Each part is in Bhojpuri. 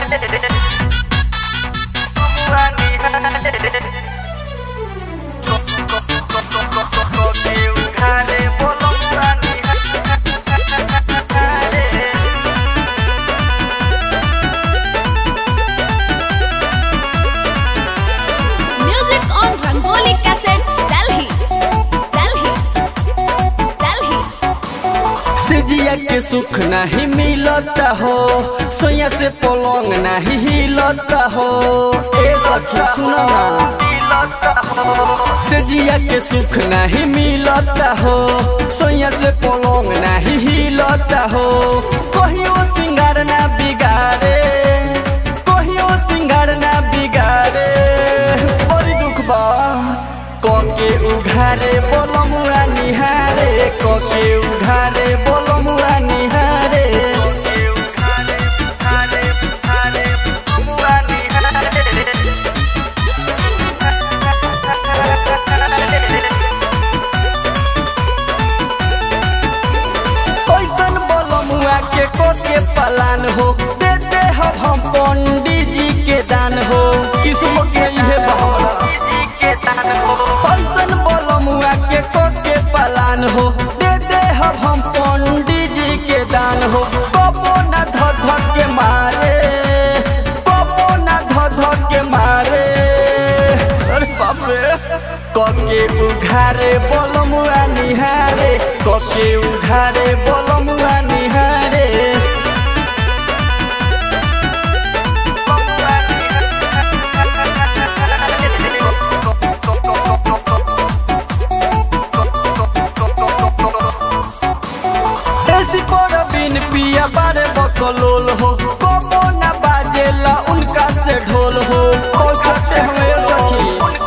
Music on Rangoli Cassettes, Delhi. Delhi. Delhi. सिजिया के सुख नहीं मिलता हो सोया से पलंग नहीं हिलता हो ए सखी सुनो ना सिजिया के सुख नहीं मिलता हो सोया से पलंग नहीं हिलता हो कहियो सिंगार ना बिगाड़े कहियो सिंगार ना बिगाड़े बड़ी दुख बा कके उघारे बोलमुआ निहारे कके उघारे बोलमुआ निहारे कैसन बोलमुआ के कोके पलान हो देते हम हम पंडित जी के दान हो किस्मत में इहे बा हमरा कैसन बोलमुआ के कोके पलान हो देते हम हम पंडित जी के दान हो कबो ना ध ध के मारे कबो ना ध ध के मारे अरे बाप रे कके उघारे बोलमुआ निहारे कके उघारे बोलमुआ निहारे एलसी पर बिन पिया बारे बकलोल हो कबो ना बाजेला उनका से ढोल हो और छोटे हमें सखी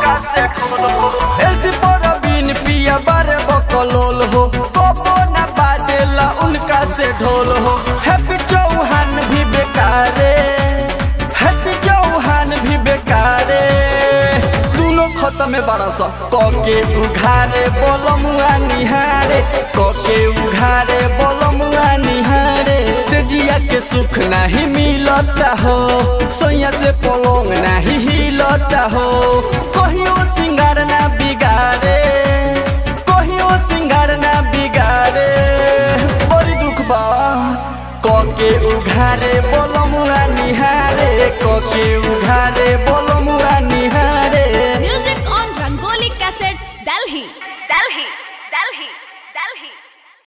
एलसी पर बिन पिया बारे बकलोल हो कबो ना बाजेला उनका से ढोल हो हैप्पी चौहान भी बेकारे हैप्पी चौहान भी बेकारे दोनों खत्म में बड़ा सा कके उघारे बोलमुआ निहारे कके उघारे बोलमुआ निहारे से जिया के सुख नहीं मिलता हो सोया से पलंग नहीं हिलता हो कहियो सिंगार ना बिगाड़े कहियो सिंगार ना बिगाड़े बड़ी दुख बा कके उघारे बोलमुआ निहारे कके उघारे बोल